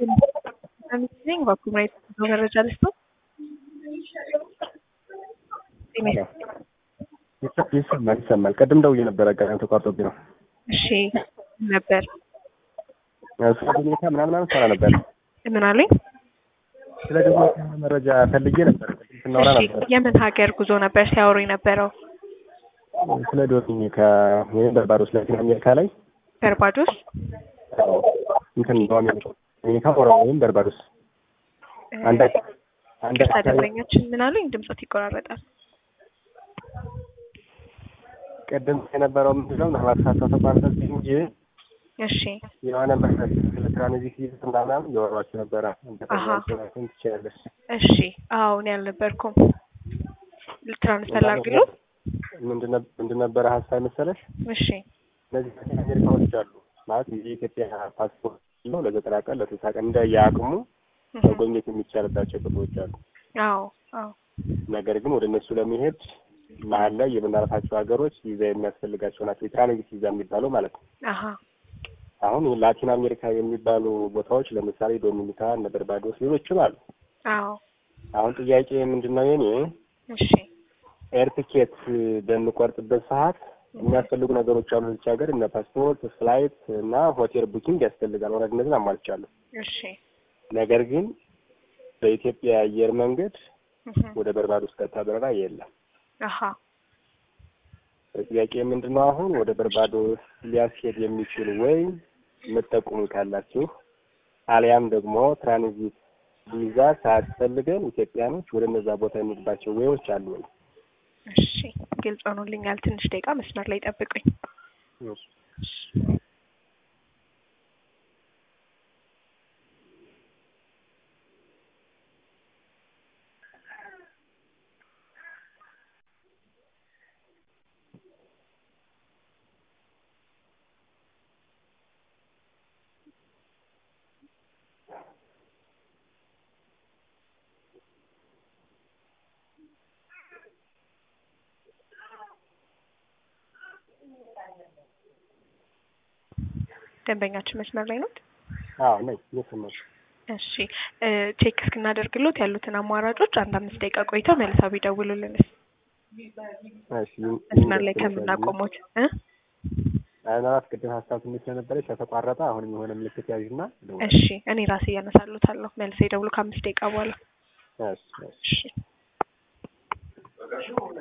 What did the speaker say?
ነኝ በኩምሬት መረጃ ልስጥ ይሰማል ይሰማል። ቅድም ደውዬ ነበረ አጋጣሚ ተቋርጦብኝ ነው። እሺ ነበር ስለ ዶሚኒካ ምናምን ምናምን ሰራ ነበር። ምን አሉኝ? ስለ ዶሚኒካ መረጃ ፈልጌ ነበር። ቅድም ስናወራ እሺ ነበር የምን ሀገር ጉዞ ነበር ሲያወሩ የነበረው? ስለ ዶሚኒካ ወይም በርባዶስ ላቲን አሜሪካ ላይ በርባዶስ አዎ፣ እንትን በአሜሪካ ዶሚኒካ ኦሮ ወይም በርባዶስ አንድ አንድ ቅርታ ደንበኛችን ምን አሉኝ? ድምፆት ይቆራረጣል። ቅድም የነበረው ምንድነው ምናልባት ሳሳው ተቋርጠት እንጂ እሺ የሆነ መሰረት ስለ ትራንዚት ይዘት ምናምን እያወሯችሁ ነበረ። አሃ። እንትን ትችላለች እሺ አዎ እኔ አልነበርኩም። ትራንስፈር ላድርግልዎ? ምንድን ነበረ ሀሳብ መሰለሽ? እሺ እነዚህ ላቲን አሜሪካዎች አሉ ማለት የኢትዮጵያ ፓስፖርት ነው ለዘጠና ቀን ለስልሳ ቀን እንደየአቅሙ መጎብኘት የሚቻልባቸው ቦታዎች አሉ። አዎ አዎ ነገር ግን ወደ እነሱ ለመሄድ መሀል ላይ የምናልፋቸው ሀገሮች ቪዛ የሚያስፈልጋቸው ናቸው። የትራንዚት ቪዛ የሚባለው ማለት ነው። አሀ አሁን ላቲን አሜሪካ የሚባሉ ቦታዎች ለምሳሌ ዶሚኒካ፣ እነ በርባዶስ ሌሎችም አሉ። አዎ አሁን ጥያቄ ምንድን ነው የኔ እሺ ኤር ቲኬት በምቆርጥበት ሰዓት የሚያስፈልጉ ነገሮች አሉ። እዚች ሀገር እነ ፓስፖርት፣ ፍላይት እና ሆቴል ቡኪንግ ያስፈልጋል። ወረድ እነዚህን አሟልቻለሁ። እሺ ነገር ግን በኢትዮጵያ የአየር መንገድ እህ ወደ በርባዶስ ቀጥታ በረራ የለም። አሀ ጥያቄ ምንድን ነው አሁን ወደ በርባዶስ ሊያስሄድ የሚችል ወይ የምትጠቁሙ ካላችሁ አሊያም ደግሞ ትራንዚት ቪዛ ሳያስፈልገን ኢትዮጵያኖች ወደ እነዛ ቦታ የሚሄድባቸው ወይዎች አሉ ወይ? እሺ ግልጽ ሆኖልኛል። ትንሽ ደቂቃ መስመር ላይ ጠብቁኝ። ደንበኛችን መስመር ላይ ነው። አዎ ነኝ እየሰማሁሽ። እሺ እ ቼክ እስክናደርግሎት ያሉትን አማራጮች አንድ አምስት ደቂቃ ቆይተው መልሰው ቢደውሉልንስ እሺ መስመር ላይ ከምናቆሙት እ ምናልባት ቅድም ሀሳብ ትንሽ ስለነበረች ከተቋረጠ አሁንም የሆነ ምልክት ያዥና ደውል። እሺ እኔ ራሴ እያነሳሉታለሁ። መልሰው ይደውሉ ከአምስት ደቂቃ በኋላ እሺ እሺ እሺ